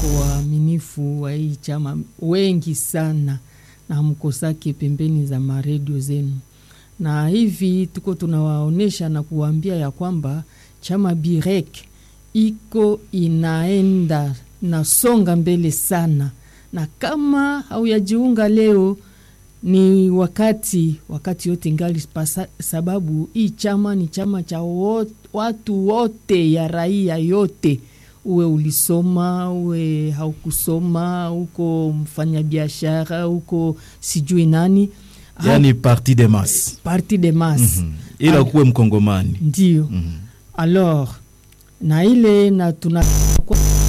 mko waaminifu wa hii chama wengi sana, na mkosake pembeni za maredio zenu, na hivi tuko tunawaonyesha na kuwaambia ya kwamba chama Birek iko inaenda nasonga mbele sana, na kama hauyajiunga leo ni wakati wakati yote ngali pasa, sababu hii chama ni chama cha wot, watu wote ya raia yote, uwe ulisoma uwe haukusoma, uko mfanyabiashara, uko sijui nani, yani parti de masse, parti de masse mm -hmm. ila kuwe mkongomani ndio. mm -hmm. Alors na ile na tuna